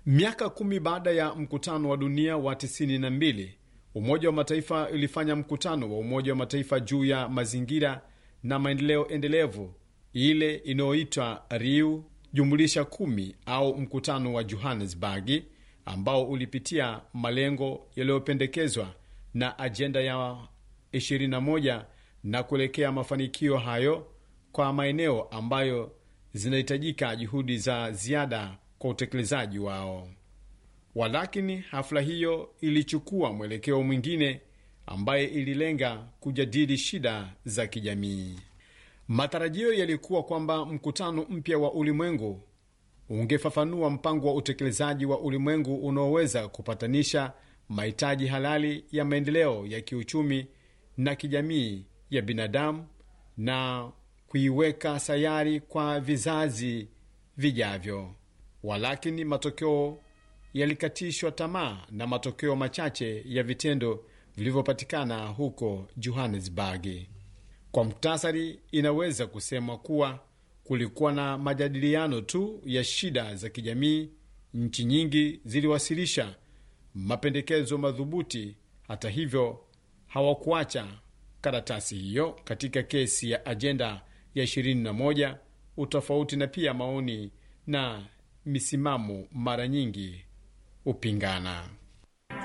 Miaka kumi baada ya mkutano wa dunia wa 92 Umoja wa Mataifa ulifanya mkutano wa Umoja wa Mataifa juu ya mazingira na maendeleo endelevu, ile inayoitwa Riu jumulisha kumi au mkutano wa Johannesburg, ambao ulipitia malengo yaliyopendekezwa na ajenda ya 21 na kuelekea mafanikio hayo kwa maeneo ambayo zinahitajika juhudi za ziada kwa utekelezaji wao. Walakini hafla hiyo ilichukua mwelekeo mwingine ambaye ililenga kujadili shida za kijamii. Matarajio yalikuwa kwamba mkutano mpya wa ulimwengu ungefafanua mpango wa utekelezaji wa ulimwengu unaoweza kupatanisha mahitaji halali ya maendeleo ya kiuchumi na kijamii ya binadamu na kuiweka sayari kwa vizazi vijavyo. Walakini matokeo yalikatishwa tamaa na matokeo machache ya vitendo vilivyopatikana huko Johannesburg. Kwa muktasari, inaweza kusema kuwa kulikuwa na majadiliano tu ya shida za kijamii. Nchi nyingi ziliwasilisha mapendekezo madhubuti. Hata hivyo, hawakuacha karatasi hiyo katika kesi ya ajenda ya 21 utofauti na pia maoni na misimamo mara nyingi upingana.